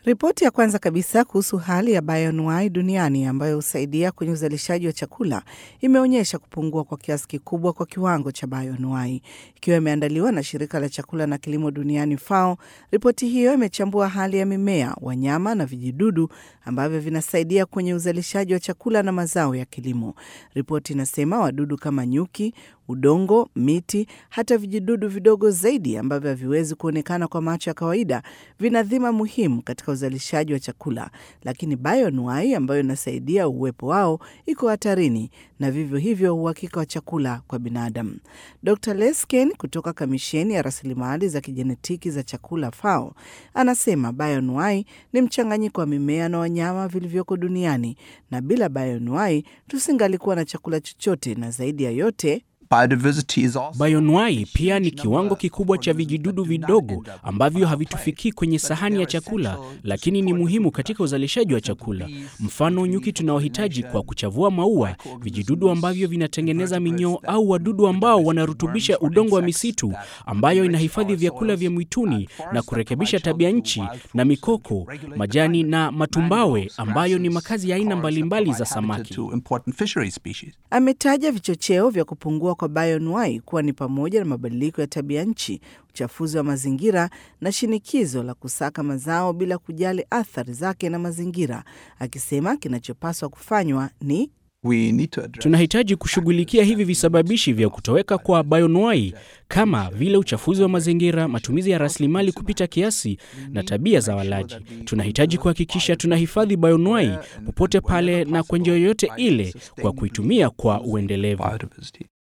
Ripoti ya kwanza kabisa kuhusu hali ya bioanuwai duniani ambayo husaidia kwenye uzalishaji wa chakula imeonyesha kupungua kwa kiasi kikubwa kwa kiwango cha bioanuwai. Ikiwa imeandaliwa na shirika la chakula na kilimo duniani FAO, ripoti hiyo imechambua hali ya mimea, wanyama na vijidudu ambavyo vinasaidia kwenye uzalishaji wa chakula na mazao ya kilimo. Ripoti inasema wadudu kama nyuki, udongo, miti, hata vijidudu vidogo zaidi ambavyo haviwezi kuonekana kwa macho ya kawaida vina dhima muhimu katika uzalishaji wa chakula, lakini bioanuwai ambayo inasaidia uwepo wao iko hatarini na vivyo hivyo uhakika wa chakula kwa binadamu. Dr Lesken kutoka Kamisheni ya Rasilimali za Kijenetiki za Chakula FAO anasema bioanuwai ni mchanganyiko wa mimea na wanyama vilivyoko duniani, na bila bioanuwai tusingalikuwa na chakula chochote, na zaidi ya yote Bioanuwai pia ni kiwango kikubwa cha vijidudu vidogo ambavyo havitufikii kwenye sahani ya chakula, lakini ni muhimu katika uzalishaji wa chakula. Mfano, nyuki tunaohitaji kwa kuchavua maua, vijidudu ambavyo vinatengeneza minyoo, au wadudu ambao wanarutubisha udongo wa misitu ambayo inahifadhi vyakula vya mwituni na kurekebisha tabia nchi, na mikoko, majani na matumbawe ambayo ni makazi ya aina mbalimbali za samaki. Ametaja vichocheo vya kupungua kwa bioanuwai kuwa ni pamoja na mabadiliko ya tabia nchi, uchafuzi wa mazingira na shinikizo la kusaka mazao bila kujali athari zake na mazingira, akisema kinachopaswa kufanywa ni Tunahitaji kushughulikia hivi visababishi vya kutoweka kwa bioanuwai kama vile uchafuzi wa mazingira, matumizi ya rasilimali kupita kiasi na tabia za walaji. Tunahitaji kuhakikisha tunahifadhi bioanuwai popote pale na kwa njia yoyote ile kwa kuitumia kwa uendelevu.